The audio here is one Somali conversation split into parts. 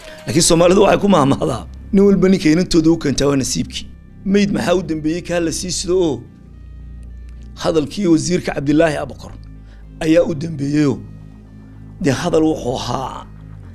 laakiin soomaalidu waxay ku mahmahdaa nin walba ninka inantooda u keentaa waa nasiibkii meyd maxaa u dambeeyey kaa la sii sido oo hadalkii wasiirka cabdilaahi abakor ayaa u dambeeyeyoo dee hadal wuxuu ahaa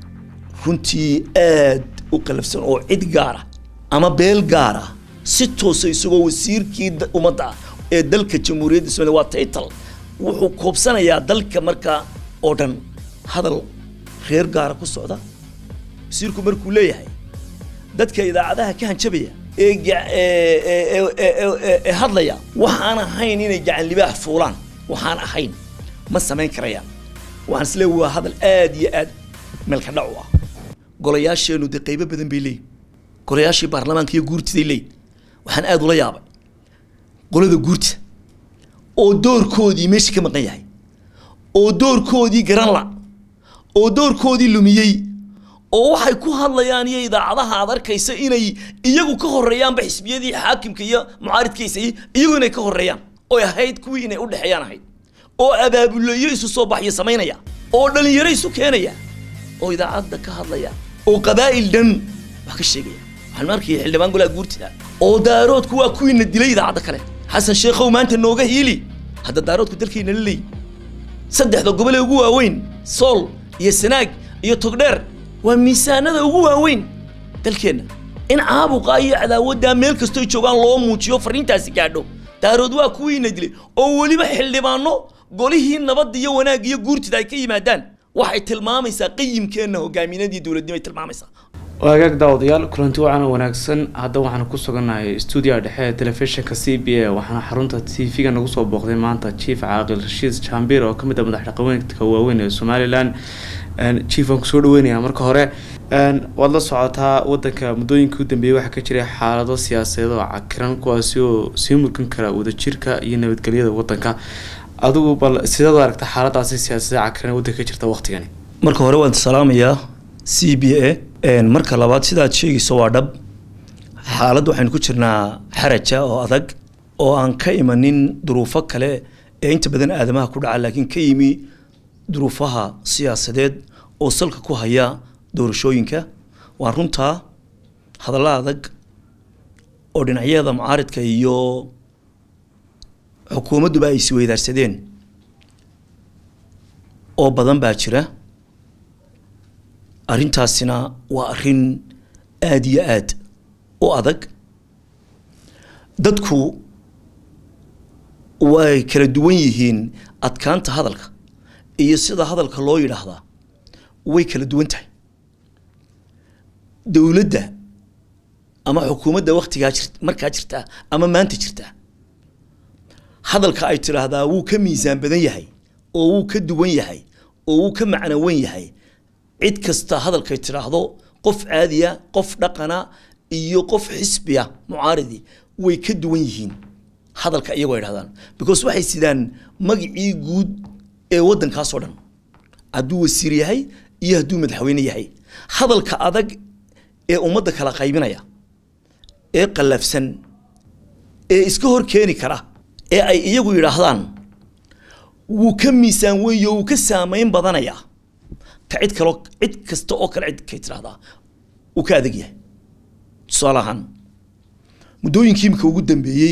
runtii aad u qalafsan oo cid gaara ama beel gaara si toosa isagoo wasiirkii da- ummadda ah ee dalka jamhuuriyadda somaliya waa taytal wuxuu koobsanayaa dalka markaa oo dhan hadal reer gaara ku socda wasiirku markuu leeyahay dadka idaacadaha ka hanjabaya ee ga- ee- ee- ee- ee- ee- ee hadlaya waxaan ahayn inay gacan libaax fuulaan waxaan ahayn ma samayn karayaan waxaan isleeyahay waa hadal aad iyo aad meelka dhac u ah golayaasheenu dee qaybo badan bay leeyihin golayaashii baarlamaanka iyo guurtiday leeyihin waxaan aad ula yaabay qolada guurta oo doorkoodii meesha ka maqan yahay oo doorkoodii garan la oo doorkoodii lumiyey oo waxay ku hadlayaan iyo idaacadaha aad arkaysa inay iyagu ka horeeyaanba xisbiyadii xaakimka iyo mucaaridkiisa iyo iyagu inay ka horeeyaan oy ahayd kuwii inay u dhexeeyaan ahayd oo abaabuleyo isu soo baxyo samaynaya oo dhalinyaro isu keenaya oo idaacadda ka hadlaya oo qabaa'il dhan wax ka sheegaya waxaan arkaya xildhibaan golaha guurtida oo daaroodku waa kuwiina dilay idaacadda kale xasan sheekhow maanta nooga hiili hadda daaroodku dalkayna la leeyi saddexda gobol ee ugu waaweyn sool iyo sanaag iyo togdheer waa miisaanada ugu waaweyn dalkeenna in caabuqa iyo cadaawaddaa meel kastoo joogaan loo muujiyo fariintaasi gaadho daarood waa kuwiina dilay oo weliba xildhibaano golihii nabadda iyo wanaagga iyo guurtida ay ka yimaadaan waxay tilmaamaysaa qayimkeenna hogaaminadii dowladnimay tilmaamaysaa waagaag daawadayaal kulanti wacan oo wanaagsan hadda waxaanu ku sugannahay stuudiyaha dhexe ee telefishinka c b a waxaana xarunta t v-ga nagu soo booqday maanta chief caaqil rashiid jambir oo kamid ah madax dhaqameedka waaweyn ee somalilan chief waan kusoo dhaweynayaa marka hore waad la socotaa wadanka muddooyinkii u dambeeyey waxaa ka jiray xaalado siyaasadeed oo cakiran kuwaasi oo sii murgan kara wadajirka iyo nabadgelyada wadanka adigu bal sidaad u aragta xaaladaasi siyaasadee cakiran ee wadanka ka jirta waqtigani marka hore waan salaamayaa c b a marka labaad sidaad sheegayso waa dhab xaalad waxaynu ku jirnaa xaraja oo adag oo aan ka imanin duruufo kale ee inta badan aadamaha ku dhaca laakiin ka yimi duruufaha siyaasadeed oo salka ku haya doorashooyinka waa runtaa hadalla adag oo dhinacyada mucaaridka iyo xukuumadduba ay isweydaarsadeen oo badan baa jira arrintaasina waa arrin aada iyo aad u adag dadku way kala duwan yihiin adkaanta hadalka iyo sida hadalka loo yidhaahdaa way kala duwan tahay dowladda ama xukuumadda waktigaa jir markaa jirtaa ama maanta jirtaa hadalka ay tidhaahdaa wuu ka miisaan badan yahay oo wuu ka duwan yahay oo wuu ka macnowan yahay cid kasta hadalkay tidhaahdo qof caadiya qof dhaqana iyo qof xisbiya mucaaridi way ka duwan yihiin hadalka iyagoo idhahdaan because waxay sidaan magacii guud ee waddankaasoo dhan hadduu wasiir yahay iyo hadduu madaxweyne yahay hadalka adag ee ummadda kala qaybinaya ee qallafsan ee iska hor keeni kara ee ay iyagu yidhaahdaan wuu ka miisaan weeyo wuu ka saamayn badanayaa ka cid kaloo cid kasta oo kale cid kay tidhahdaa uu ka adag yahay tusaale ahaan muddooyinkii imika ugu dambeeyey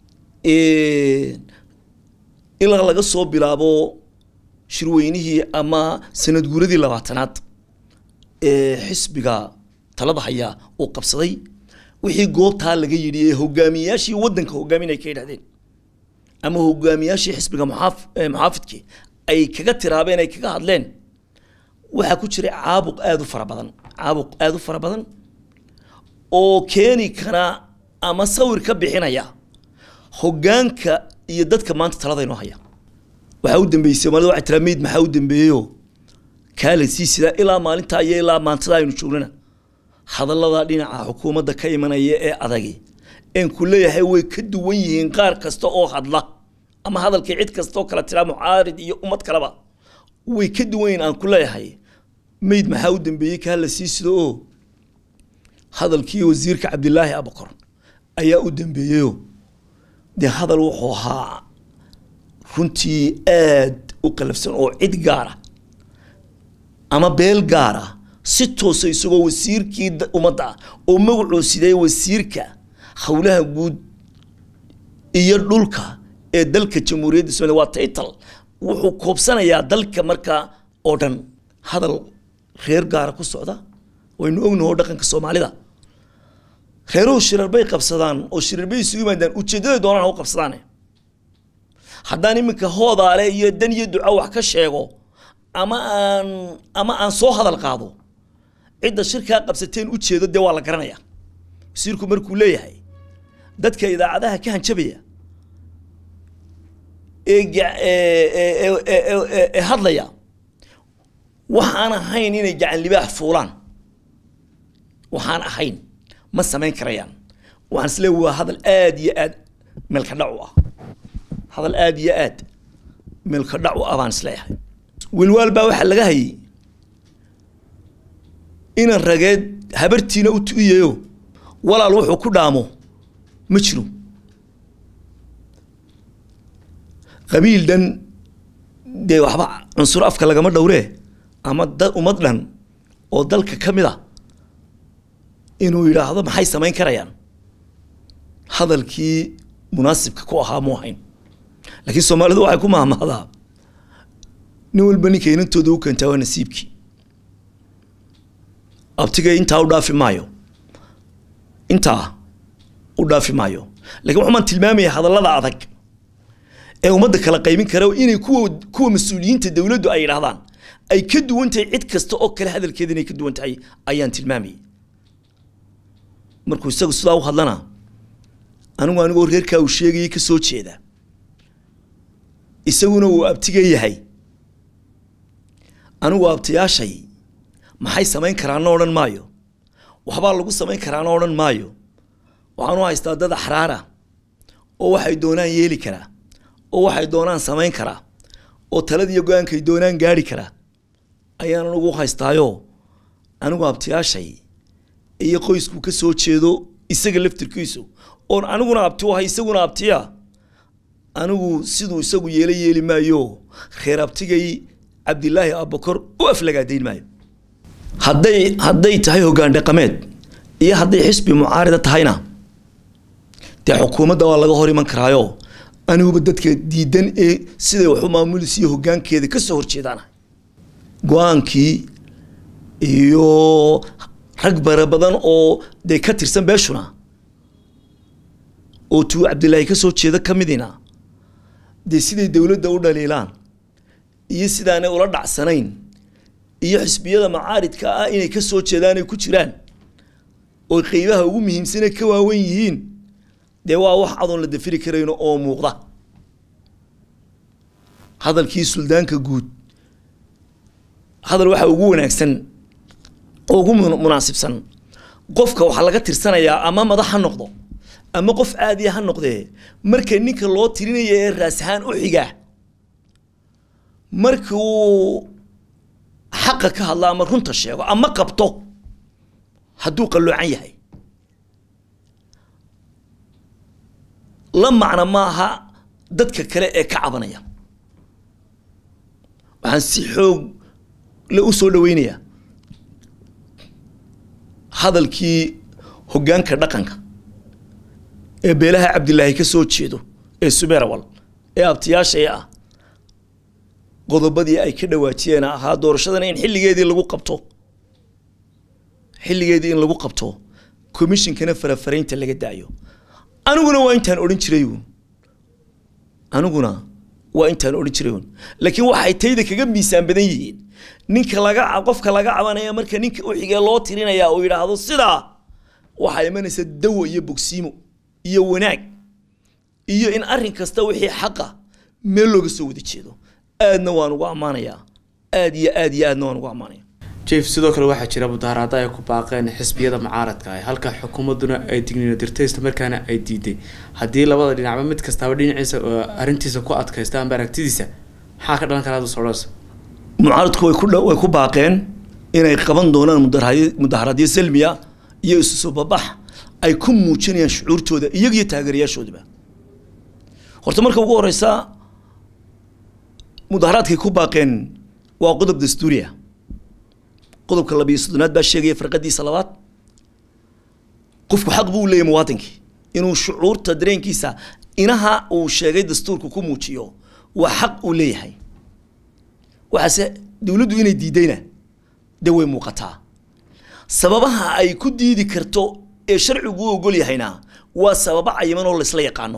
ilaa laga soo bilaabo shirweynihii ama sanad guuradii labaatanaad ee xisbiga talada hayaa uu qabsaday wixii goobtaa laga yidhi ee hogaamiyayaashii waddanka hogaaminay ka yidhahdeen ama hogaamiyaashii xisbiga muxaaf muxaafidkii ay kaga tiraabeen ay kaga hadleen waxaa ku jiray caabuq aada u fara badan caabuq aada u fara badan oo keeni kara ama sawir ka bixinaya hoggaanka iyo dadka maanta talada inoo haya waxaa u dambeysay soomaalida waxay tiraa meyd maxaa u dambeeyeyo kaala sii sidaa ilaa maalintaa iyo ilaa maantada aynu joognana hadallada dhinaca xukuumadda ka imanaya ee adagi een ku leeyahay way ka duwan yihiin qaar kasta oo hadla ama hadalkii cid kasta oo kale tiraa mucaarid iyo ummad kaleba way ka duwan yihiin aan ku leeyahay meyd maxaa u dambeeyey kaa la sii sido oo hadalkii wasiirka cabdilaahi abakor ayaa u dambeeyeyo dee hadal wuxuu ahaa runtii aad u qalafsan oo cid gaara ama beel gaara si toosa isagoo wasiirkii da- ummadda ah oo magacuu sidee wasiirka howlaha guud iyo dhulka ee dalka jamhuuriyadda somaliya waa title wuxuu koobsanayaa dalka markaa oo dhan hadal reer gaara ku socda waynu ognaho dhaqanka soomaalida reeruhu shirar bay qabsadaan oo shirar bay isugu yimaadaan ujeeddada doonaan ha u qabsadaan haddaan iminka hoodaale iyo dan iyo duco wax ka sheego ama aan ama aan soo hadal qaado cidda shirkaa qabsateen ujeedo dee waa la garanaya wasiirku markuu leeyahay dadka idaacadaha ka hanjabaya ee ga- ee- ee- ee- ee- ee- ee hadlaya waxaan ahayn inay gacan libaax fuulaan waxaan ahayn ma samayn karayaan waxaan isle waa hadal aad iyo aad meelka dhac u ah hadal aad iyo aad meelka dhac u ah baan isleeyahay wilwaal baa waxaa laga hayay inan rageed habartiina u tu'iyayo walaal wuxuu ku dhaamo ma jiro qabiil dhan dee waxba cunsur afka lagama dhowree ama da ummad dhan oo dalka ka mid a inuu yidhaahdo maxay samayn karayaan hadalkii munaasibka ku ahaa mu ahayn laakiin soomaalidu waxay ku mahmahdaa nin walba ninka inantooda u keentaa waa nasiibkii abtiga intaa u dhaafi maayo intaa u dhaafi maayo lakiin waxumaan tilmaamaya hadallada adag ee ummadda kala qaybin kara inay kuwa kuwa mas-uuliyiinta dowladdu ay yidhahdaan ay ka duwan tahay cid kasta oo kale hadalkeeda inay ka duwan tahay ayaan tilmaamayay markuu isagu sidaa u hadlana anigu anigoo reerkaa uu sheegayay ka soo jeeda isaguna uu abtiga yahay anigu abtiyaashay maxay samayn karaana odhan maayo waxbaa lagu samayn karaana odhan maayo waxaan u haystaa dad axraara oo waxay doonaan yeeli karaa oo waxay doonaan samayn karaa oo taladiiyo go-aankay doonaan gaari karaa ayaan anigu u haystaayo anigu abtiyaashay iyo qoysku ka soo jeedo isaga laftirkiisu oon aniguna abti u ahay isaguna abtiya anigu siduu isagu yeela yeeli maayo reer abtigay cabdilaahi abakor u aflagaadayn maayo hadday hadday tahay hoggaan dhaqameed iyo hadday xisbi mucaarida tahayna dee xukuumadda waa laga hor iman karaayo aniguba dadka diidan ee siday wax u maamulis iyo hoggaankeeda ka soo horjeedaana go-aankii iyo rag bara badan oo dee ka tirsan beeshuna oo tuu cabdilaahi ka soo jeeda ka midina dee siday dowladda u dhaliilaan iyo sidaanay ula dhacsanayn iyo xisbiyada macaaridka ah inay ka soo jeedaan ay ku jiraan oo qeybaha ugu muhiimsane ka waawen yihiin dee waa wax adoon la dafiri karayno oo muuqda hadalkii suldaanka guud hadal waxa ugu wanaagsan oo ugu mun- munaasibsan qofka waxaa laga tirsanayaa ama madax ha noqdo ama qof caadiya ha noqdee marka ninka loo tirinaya ee raas ahaan u xiga markii uu xaqa ka hadlo ama runta sheego ama qabto hadduu qalloocan yahay la macno maaha dadka kale ee ka cabanaya waxaan si xoog le u soo dhaweynayaa hadalkii hoggaanka dhaqanka ee beelaha cabdilaahi ka soo jeedo ee subeerawal ee abtiyaashaya ah qodobadii ay ka dhawaajiyeen ahaa doorashadana in xilligeedii lagu qabto xilligeedii in lagu qabto commissionkana farafaraynta laga daayo aniguna waa intaan odhan jiray uun aniguna waa intaan odhan jiray uun laakiin waxay tayda kaga miisaan badan yihiin ninka laga qofka laga cabanaya marka ninka u xigee loo tirinaya uu yidhaahdo sidaa waxaa imanaysa dawo iyo bogsiimo iyo wanaag iyo in arrin kasta wixii xaqa meel looga soo wada jeedo aadna waan ugu ammaanayaa aad iyo aad iyo aadna waan ugu ammaanaya jief sidoo kale waxaa jira mudaaharaada ay ku baaqeen xisbiyada mucaaradka ah halka xukuumadduna ay digniino dirtay isla markaana ay diiday haddii labada dhinacba mid kastaaba dhinaciisa oo arrintiisa ku adkaysta amba aragtidiisa maxaa ka dhalan karaa dusodhas mucaaradku way ku dha- way ku baaqeen inay qaban doonaan mudaharaadyo mudaharaadyo salmiya iyo isu soo babax ay ku muujinayaan shucuurtooda iyaga iyo taageerayaashoodaba horta marka ugu horeysa mudaharaadkay ku baaqeen waa qodob dastuuri ah qodobka labiyo soddonaad baa sheegaya farqadiisa labaad qofku xaq buu leeyahy muwaadinkii inuu shucuurta dareenkiisa inaha uu sheegay dastuurka ku muujiyo waa xaq uu leeyahay waxaase dowladdu inay diidayna dee way muuqataa sababaha ay ku diidi karto ee sharcigu u ogol yahayna waa sababo cayiman oo laysla yaqaano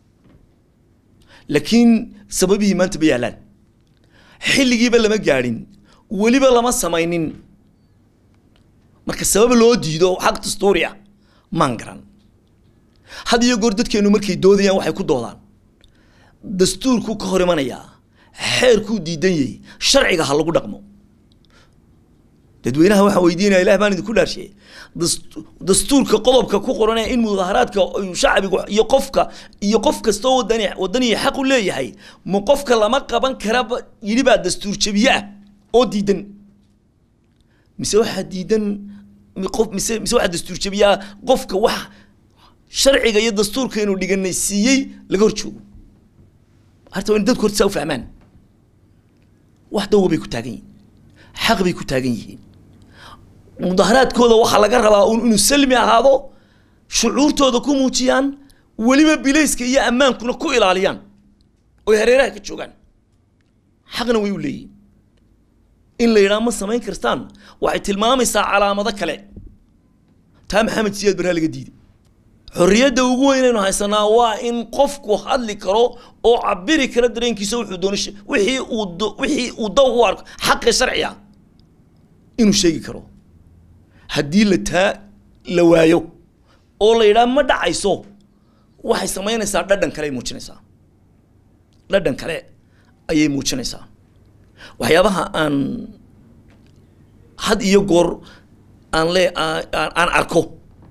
laakiin sababihii maanta ma yaalaan xilligiiba lama gaadhin weliba lama samaynin marka sabab loo diido xaq dastuuri ah maan garan had iyo goor dadkeenu markay doodayaan waxay ku doodaan dastuurkuu ka hor imanayaa xeerkuu diidan yahay sharciga ha lagu dhaqmo dadweynaha waxaan weydiinaya ilah baan idinku dhaarshe dastuurka qodobka ku qoranaya in mudaharaadka shacbigu iyo qofka iyo qof kastoo wadani wadaniya xaq u leeyahay ma qofka lama qaban karaba yidhi baa dastuur jabiye ah oo diidan mise waxaa diidan qof mise mise waxaa dastuur jabiye ah qofka wax sharciga iyo dastuurka inuu dhiganay siiyey laga hor joogo harta waa in dadku horta saa u fahmaan wax dawga bay ku taagan yihiin xaq bay ku taagan yihiin mudaharaadkooda waxaa laga rabaa un inuu salmi ahaado shucuurtooda ku muujiyaan weliba bilayska iyo ammaankuna ku ilaaliyaan oy hareeraha ka joogaan xaqna way u leeyihin in la yidhaha ma samayn kartaan waxay tilmaamaysaa calaamado kale taa maxamed siyaad barhaa laga diiday xorriyadda ugu weynaynu haysanaa waa in qofku hadli karo oo cabiri kara dareenkiisa wuxuu doono wixii uu wixii uu daw u arko xaqi sharciga inuu sheegi karo haddii la taa la waayo oo la yidhaha ma dhacayso waxay samaynaysaa dhadhan kale ay muujinaysaa dhadhan kale ayay muujinaysaa waxyaabaha aan had iyo goor aan le aan arko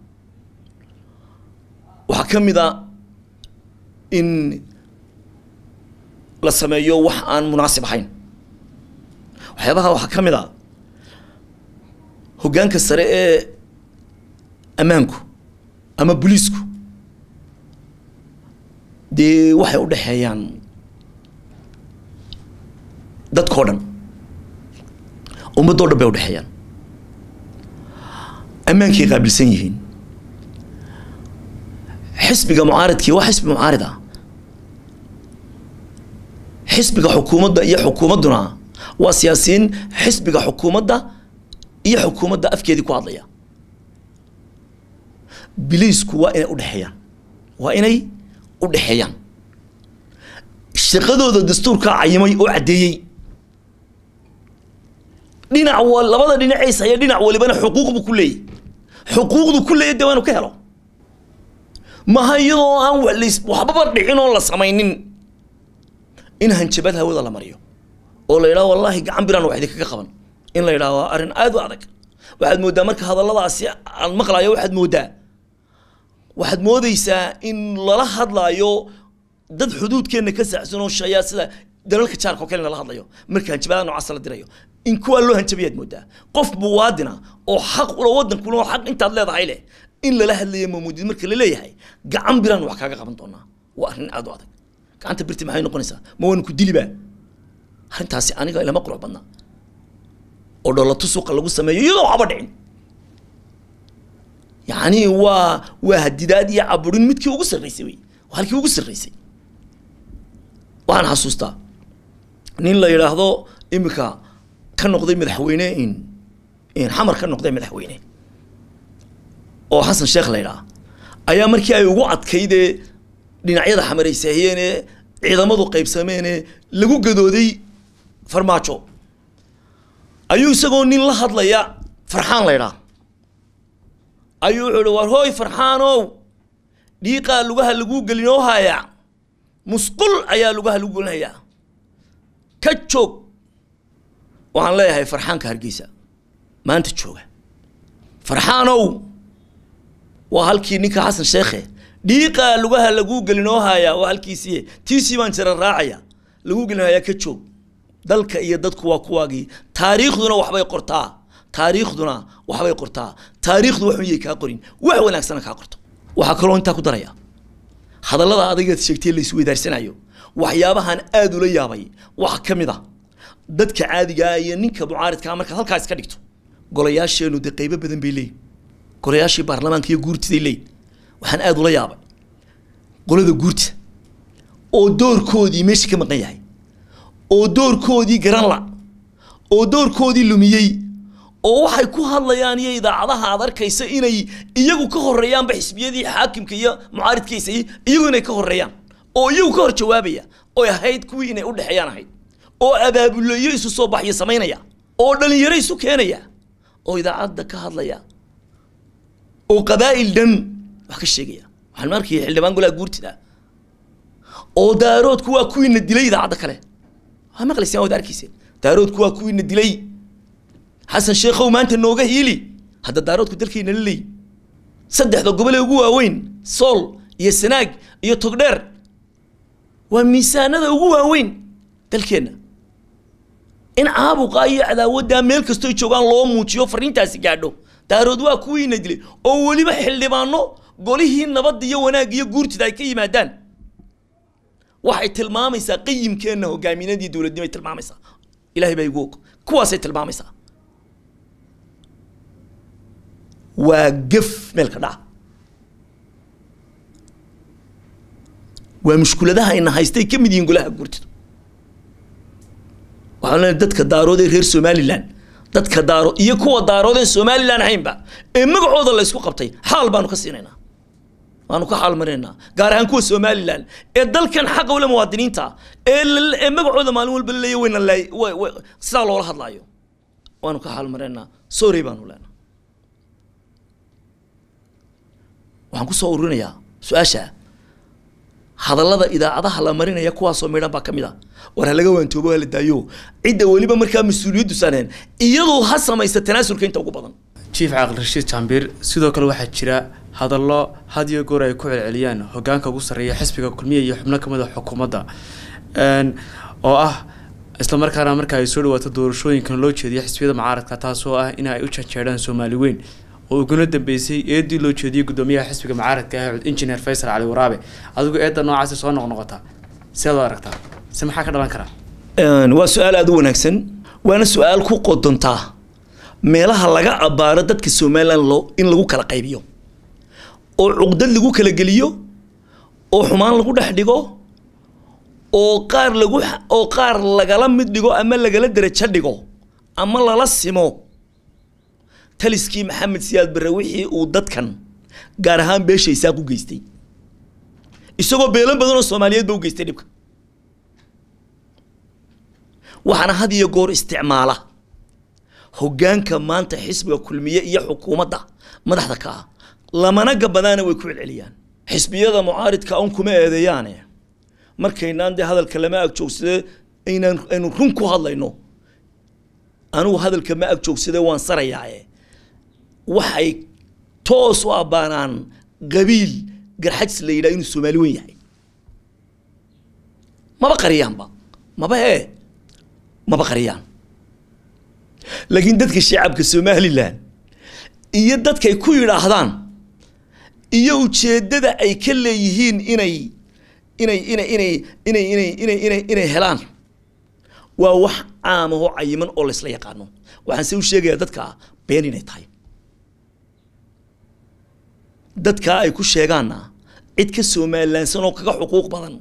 waxaa ka mid a in la sameeyo wax aan munaasib ahayn waxyaabaha waxaa ka mid a hoggaanka sare ee ammaanku ama booliisku dee waxay u dhexeeyaan dadkao dhan ummaddoo dhan bay u dhexeeyaan ammaankay qaabilsan yihiin xisbiga mucaaridkii waa xisbi mucaarid ah xisbiga xukuumadda iyo xukuumadduna waa siyaasiyiin xisbiga xukuumadda iyo xukuumadda afkeedii ku hadlaya biliisku waa inay udhexeeyaan waa inay u dhexeeyaan shaqadooda dastuurkaa cayimay oo caddeeyey dhinac wa labada dhinacays haya dhinac walibana xuquuq buu ku leeyahy xuquuqdu ku leeyahy dee waa inu ka helo maha iyadoo aan walays waxbaba dhicin oo la samaynin in hanjabad hawada la mariyo oo la yidhaho wallaahi gacan biraan wax idinkaga qaban in la yidhaho waa arrin aada u adag waxaad mooddaa marka hadalladaasi aan maqlayo waxaad mooddaa waxaad moodaysaa in lala hadlaayo dad xuduudkeenna ka saacsan oo shayaa sida dalalka jaarka oo kale lala hadlayo marka hanjabadaha noocaas la dirayo in kuwaa loo hanjabayaad mooddaa qof muwaadina oo xaq ula waddankuna oo xaq intaad leedahay leh in lala hadlayo mamuudid marka la leeyahay gacan biraan wax kaaga qaban doonaa waa arrin aada u adag gacanta birti maxay noqonaysaa ma waan ku dilibaa arrintaasi aniga ilama qurux badna oo dhoolato suuqa lagu sameeyo iyadoo waxba dhicin yacni waa waa hadidaad iyo caburin midkii ugu sarreysay wey waa halkii ugu sarreysay waxaan xasuustaa nin la yidhaahdo imika ka noqday madaxweyne in in xamar ka noqday madaxweyne oo xasan sheekh la yidhaha ayaa markii ay ugu adkaydee dhinacyada xamaraysahiyeene ciidamadu qaybsameene lagu gadooday farmaajo ayuu isagoo nin la hadlaya farxaan la ydhaa ayuu wuxuu ihi war hooy farxaanow dhiiqaa lugaha lagu gelinoo haya musqul ayaa lugaha lagu gelinhayaa ka joog waxaan leeyahay farxaanka hargeysa maanta jooga farxaanow waa halkii ninka xasan sheekhe dhiiqaa lugaha lagu gelinoo haya waa halkiisii tiisii baan jira raacaya lagu gelinhayaa ka joog dalka iyo dadku waa kuwaagii taariikhduna waxbay qortaa taariikhduna waxbay qortaa taariikhdu wax miyay kaa qorin wax wanaagsana kaa qorto waxaa kaloo intaa ku daraya hadallada adagaad sheegtay la isweydaarsanayo waxyaabahan aada ula yaabay waxaa ka mid a dadka caadigaa iyo ninka mucaaridkaa markaad halkaas ka dhigto golayaasheenu dee qeybo badan bay leeyihin golayaashii baarlamaanka iyo guurtiday leeyihin waxaan aada ula yaabay qolada guurtida oo doorkoodii meesha ka maqan yahay oo doorkoodii garan la oo doorkoodii lumiyey oo waxay ku hadlayaan iyo idaacadaha aad arkaysa inay iyagu ka horeeyaanba xisbiyadii xaakimka iyo mucaaridkiisa iyagu inay ka horeeyaan oo iyagu ka hor jawaabaya oy ahayd kuwii inay udhexeeyaan ahayd oo abaabuleyo isu soo baxyo samaynaya oo dhalinyaro isu keenaya oo idaacadda ka hadlaya oo qabaa'il dhan wax ka sheegaya waxaan arkaya xildhibaan golaha guurtida oo daaroodku waa kuwiina dilay idaacadda kale waa maqlaysaan waad arkayseen daaroodku waa kuwiina dilay xasan sheekhow maanta nooga hiili hadda daaroodku dalkayna la leeyi saddexda gobol ee ugu waaweyn sool iyo sanaag iyo togdheer waa miisaanada ugu waaweyn dalkeenna in caabuqa iyo cadaawaddaa meel kastoy joogaan loo muujiyo fariintaasi gaadho daarood waa kuwiina dilay oo weliba xildhibaano golihii nabadda iyo wanaag iyo guurtida ay ka yimaadaan waxay tilmaamaysaa qayimkeenna hogaaminadii dowladnimo ay tilmaamaysaa ilahay baa igu og kuwaasay tilmaamaysaa waa gef meelka dhaca waa mushkuladaha ayna haystay ka mid yihiin golaha guurtida waxaan leenahay dadka daarood ee reer somaliland dadka daaro iyo kuwa daarood ee somaliland ahaynba ee magacooda la isku qabtay xaal baanu ka siinaynaa waanu ka xaal marinaynaa gaar ahaan kuwa somaliland ee dalkan xaqa ule muwaadiniinta ee ee magacooda maalin walba laleeya wayna laay sidaa loola hadlaayo waanu ka xaal marinaynaa sorry baanu leenaa waxaan kusoo ururinayaa su-aasha hadallada idaacadaha la marinaya kuwaasoo midhan baa ka mid a war ha laga waantoobo ha la daayo cidda weliba markaa mas-uuliyaddu saaneen iyadoo ha samaysa tanaasulka inta ugu badan jief caaqil rashiid jaambiir sidoo kale waxaa jira hadallo had iyo goor ay ku celceliyaan hogaanka ugu sarreeya xisbiga kulmiya iyo xubno kamid a xukuumadda oo ah islamarkaana marka ay soo dhawaato doorashooyinkan loo jeediyo xisbiyada mucaaradka taasoo ah in ay u janjeedhaan soomaali weyn oo uguna dambeysay eedii loo jeediyey guddoomiyaha xisbiga mucaaradka ah injineer faysal cali waraabe adigu eedda noocaasi soo noqnoqota sidaad u aragtaa se maxaa ka dhalan karaa waa su-aal aada u wanaagsan waana su-aal ku qodontaa meelaha laga abbaaro dadka somalilan loo in lagu kala qaybiyo oo cuqdad lagu kala geliyo oo xumaan lagu dhex dhigo oo qaar lagu oo qaar lagala mid dhigo ama lagala derajo dhigo ama lala simo taliskii maxamed siyaad barre wixii uu dadkan gaar ahaan beesha isaaq u geystay isagoo beelo badan oo soomaaliyeed ba u geystay dhibka waxaana had iyo goor isticmaala hoggaanka maanta xisbiga kulmiye iyo xukuumadda madaxda ka ah lamana gabadaana way ku celceliyaan xisbiyada mucaaridka un kuma eedeeyaane markaynaan dee hadalka lama agjoogsade aynaan aynu run ku hadlayno anigu hadalka ma agjoogsade waan sarayaaye waxay toos u abbaanaan qabiil garxajs la yidhaha inuu soomaali weyn yahay maba qariyaanba maba ee maba qariyaan laakiin dadka shacabka somalilan iyo dadkay ku yidhaahdaan iyo ujeeddada ay ka leeyihiin inay inay inay inay inay inay inay inay inay helaan waa wax caam ahoo cayiman oo laysla yaqaano waxaan se u sheegayaa dadka been inay tahay dadkaa ay ku sheegaanna cid ka somalilaansan oo kaga xuquuq badan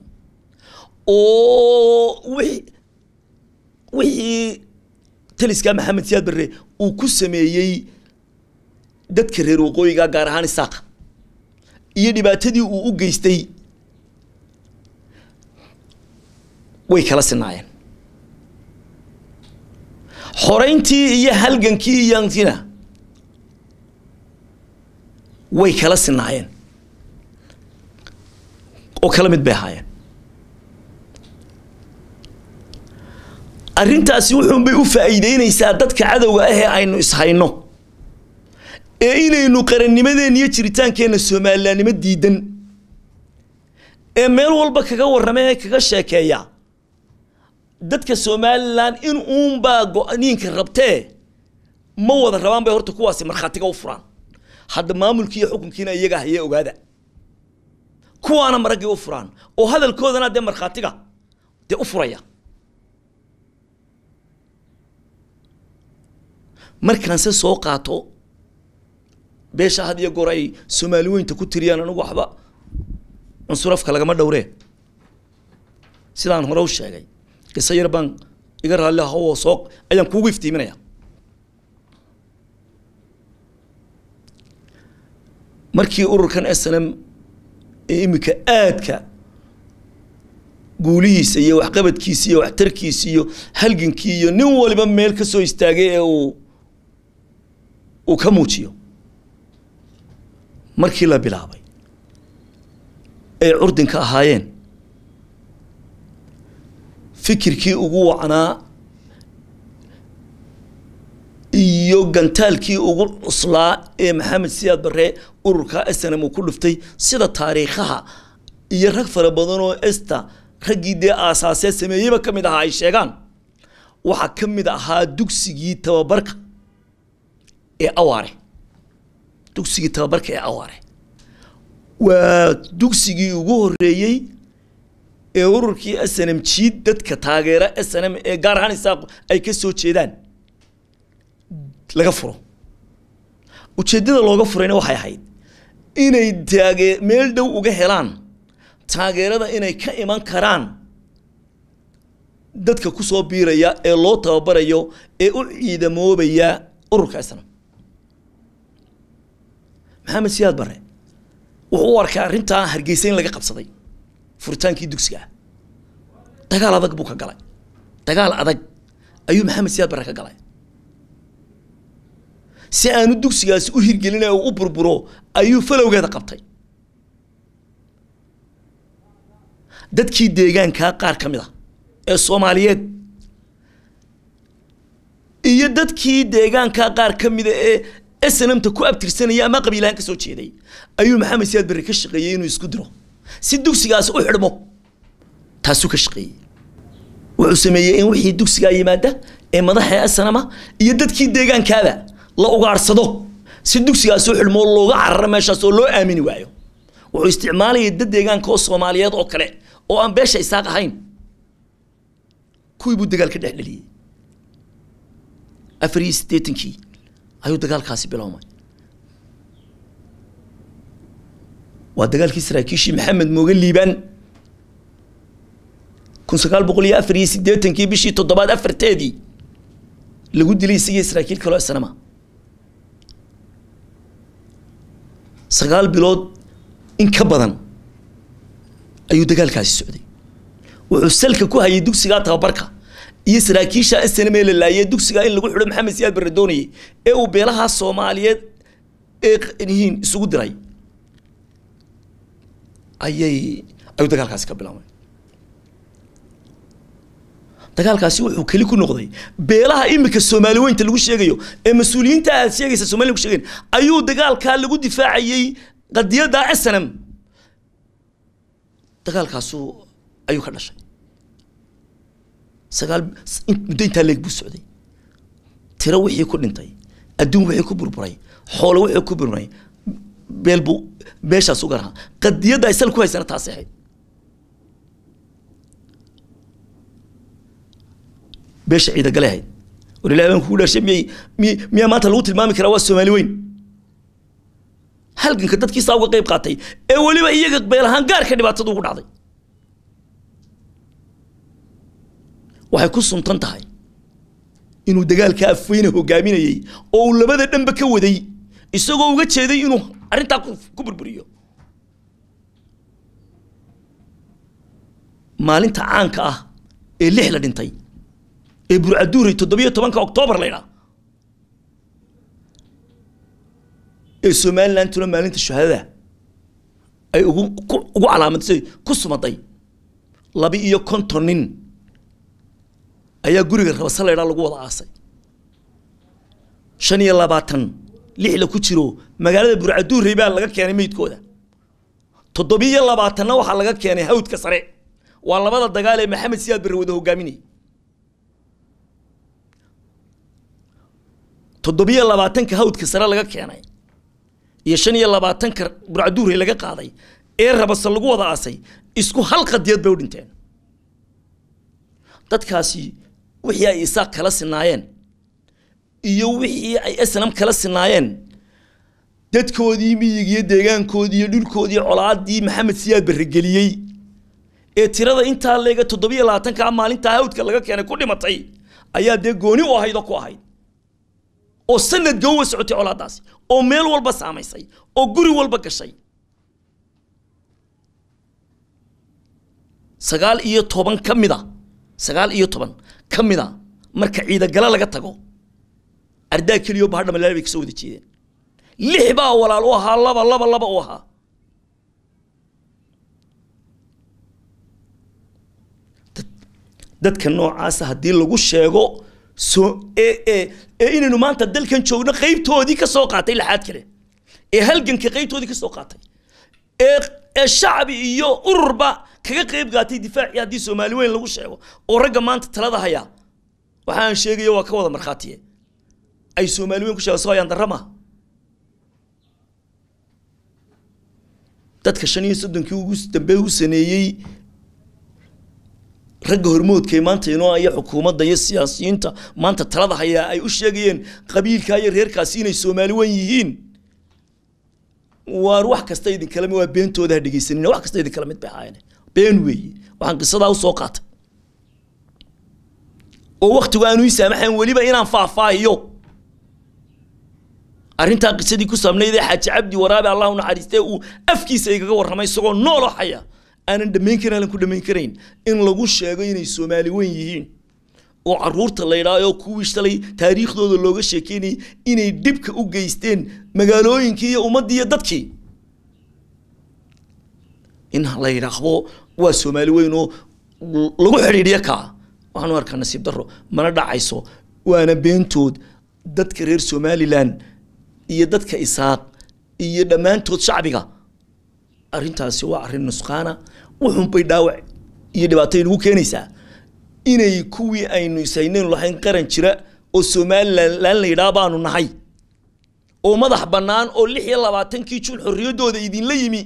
oo wixii wixii taliska maxamed siyaad barre uu ku sameeyey dadka reer waqooyiga gaar ahaan isaaqa iyo dhibaatadii uu u geystay way kala sinaayeen xoreyntii iyo halgankii iyantina way kala sinaayeen oo kala mid bay ahaayeen arrintaasi wuxuunbay u faa'iideynaysaa dadka cadowga ah ee aynu ishayno ee inaynu qarannimadeenna iyo jiritaankeenna soomalilaannimo diidan ee meel walba kaga warrama ee kaga sheekeeya dadka somalilan in uunbaa go-niinka rabtee ma wada rabaan bay horta kuwaasi markhaatiga u furaan hadda maamulkii iyo xukunkiina iyaga hayee ogaada kuwaana maraggii u furaan oo hadalkoodana dee markhaatiga dee u furaya markaanse soo qaato beesha had iyo goor ay soomaali weynta ku tiriyaan anigu waxba cunsurafka lagama dhowree sidaan hore u sheegay qiso yar baan iga raalli aho oo soo ayaan kuugu iftiiminaya markii ururkan s n m ee imika aadka guulihiisa iyo waxqabadkiisa iyo waxtarkiisa iyo halgankii iyo nin waliba meel ka soo istaagay ee uu uu ka muujiyo markii la bilaabay ay curdinka ahaayeen fikirkii ugu wacnaa iyo gantaalkii ugu cuslaa ee maxamed siyaad barre ururka snm uu ku dhuftay sida taariikhaha iyo rag fara badan oo esta raggii dee aasaasee sameeyeyba ka mid ahaa ay sheegaan waxaa ka mid ahaa dugsigii tababarka ee awaare dugsigii tababarka ee awaare waa dugsigii ugu horeeyey ee ururkii s n m jiid dadka taageera s n m ee gaar ahaan isaaq ay ka soo jeedaan laga furo ujeeddada looga furayna waxay ahayd inay taagee meel dhow uga helaan taageerada inay ka iman karaan dadka kusoo biiraya ee loo tababarayo ee u ciidamoobaya ururka islam maxamed siyaad bare wuxuu u arkay arrintaa hargeysa in laga qabsaday furitaankii dugsiga ah dagaal adag buu ka galay dagaal adag ayuu maxamed siyaad bare ka galay si aanu dugsigaasi u hirgelin ee u burburo ayuu falowgeeda qabtay dadkii deegaankaa qaar ka mid a ee soomaaliyeed iyo dadkii deegaankaa qaar ka mida ee snmta ku abtirsanaya ama qabiilahaan ka soo jeeday ayuu maxamed siyaad berre ka shaqeeyey inuu isku diro si dugsigaasi u xidhmo taasuu ka shaqeeyey wuxuu sameeyey in wixii dugsigaa yimaada ee madaxa snama iyo dadkii deegaankaaba la ugaadhsado si dugsigaasi u xidhmo looga cararo meeshaas oo loo aamini waayo wuxuu isticmaalayay dad deegaanka oo soomaaliyeed oo kale oo aan beesha isaaq ahayn kuwii buu dagaal ka dhex dheliyey afar iyo siddeetankii ayuu dagaalkaasi biloomay waa dagaalkii saraakiishii maxamed mooge liibaan kun sagaal boqol iyo afar iyo siddeetankii bishii toddobaad afarteedii lagu dilay isagii saraakiil kaloo isnama sagaal bilood in ka badan ayuu dagaalkaasi socday wuxuu salka ku hayay dugsigaa tababarka iyo saraakiisha snme la laayay dugsigaa in lagu xidho maxamed siyaad barre doonayay ee uu beelaha soomaaliyeed ee yihiin isugu diray ayay ayuu dagaalkaasi ka bilaabay dagaalkaasi wuxuu keli ku noqday beelaha imika soomaali weynta lagu sheegayo ee mas-uuliyiinta aad sheegaysa somaliya lagu sheegayn ayuu dagaalkaa lagu difaacayey qadiyadda snm dagaalkaasu ayuu ka dhashay sagaal muddo intaa leeg buu socday tiro wixii ku dhintay adduun wixii ku burburay xoolo wixii ku burburay beel buu beeshaas uga rahaa qadiyadda ay sal ku haysana taasi ahayd beesha ciidagale ahayd war ilahi baan kugu dhashay miyay miy miyaa maanta lagu tilmaami karaa waa soomaali weyn halganka dadkiisaa uga qayb qaatay ee weliba iyaga beel ahaan gaarka dhibaatadu ugu dhacday waxay ku suntan tahay inuu dagaalka afweyne hogaaminayey oo uu labada dhanba ka waday isagoo uga jeeday inuu arrintaa ku burburiyo maalinta caanka ah ee lix la dhintay ee burcaduuray toddobiyo tobanka oktoobar laydhaa ee somalilandtuna maalinta shuhadada ay ugu ugu calaamadisay ku sumaday laba iyo konton nin ayaa guriga rabasa laydhaa lagu wada aasay shan iyo labaatan lixla ku jiro magaalada burcaduurey baa laga keenay meydkooda toddobiyo labaatanna waxaa laga keenay hawdka sare waa labada dagaal ee maxamed siyaad barre wada hogaaminayay toddobiyo labaatanka hawdka sare laga keenay iyo shan iyo labaatanka burcaduurey laga qaaday ee rabasa lagu wada aasay isku hal qadiyad bay u dhinteen dadkaasi wixii ay isaaq kala sinaayeen iyo wixii ay snam kala sinaayeen dadkoodii miyiga iyo deegaankoodii iyo dhulkoodii colaadii maxamed siyaad barregeliyey ee tirada intaa leega toddobiyo labaatankaa maalintaa hawdka laga keenay ku dhimatay ayaa dee gooni u ahayd oo ku ahayd oo sanad gowa socotay colaadaasi oo meel walba saamaysay oo guri walba gashay sagaal iyo toban ka mid a sagaal iyo toban ka mid a marka ciidagala laga tago ardaa keliyo bahadha malaali bay kasoo wada jeedeen lix baa walaal u ahaa laba laba laba u ahaa dadka noocaasa haddii lagu sheego so ee ee ee inaynu maanta dalkan joogno qaybtoodii ka soo qaatay laxaad kale ee halganka qaybtoodii ka soo qaatay ee ee shacbi iyo ururba kaga qayb qaatay difaacii haddii soomaali weyn lagu sheego oo ragga maanta talada haya waxaan sheegayo waa ka wada markhaatiye ay soomaali weyn ku sheego soo ayaan darrama dadka shan iyo soddonkii ugu dambe u saneeyey ragga hormoodkay maanta inoo iyo xukuumadda iyo siyaasiyiinta maanta talada hayaa ay u sheegayeen qabiilkaa iyo reerkaasi inay soomaali wen yihiin waar wax kasta idinkala mid waa beentooda ha dhegeysanina wax kasta idinkala mid bay ahaayeen been weeye waxaan qisadaa usoo qaatay oo waktigu aanu ii saamaxayn weliba inaan faahfaahiyo arrintaa qisadii ku saabnayd ee xaaji cabdi waraabe allah u naxariistee uu afkiisa igaga warramay isagoo nooloo haya aanan dhammayn karin aanan ku dhammayn karayn in lagu sheego inay soomaali weyn yihiin oo caruurta la yidhaaho kuwii shalay taariikhdooda looga sheekeynayay inay dhibka u geysteen magaalooyinkii iyo ummaddii iyo dadkii in la yidhaahdo waa soomaali weyn oo lagu xidhiidhiyo kaa waxaan u arkaa nasiib darro mana dhacayso waana beentood dadka reer somalilan iyo dadka isaaq iyo dhammaantood shacbiga arrintaasi waa arrin nusqaana wuxunbay dhaawac iyo dhibaato inagu keenaysaa inay kuwii aynu isaynaynu lahayn qaran jira oo somalilan la yidhaha baanu nahay oo madax bannaan oo lix iyo labaatankii juun xorriyaddooda idinla yimi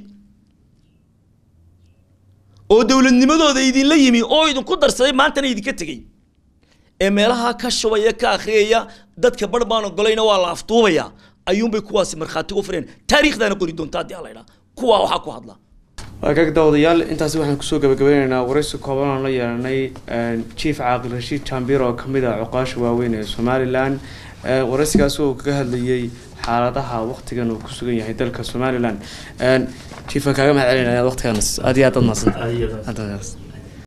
oo dowladnimadooda idinla yimi oo idinku darsaday maantana idinka tegey ee meelaha ka shubaya ka akhriyaya dadka bar baan ogolayna waa la afduubaya ayuunbay kuwaasi markhaati u fureen taariikhdaana qori doonta haddii ala idhaa kuwaa waxaa ku hadla waa kaag daawadayaal intaasi waxaan kusoo gabagabeyneynaa waraysi kooban aan la yeelanay chief caaqil rashiid jambir oo kamid ah cuqaasha waaweyn ee somalilan waraysigaasi oo kaga hadlayay xaaladaha waktigan uu ku sugan yahay dalka somalilan chief waan kaaga mahad celinaya waqtigan aad iyo aad ad mahadsantahay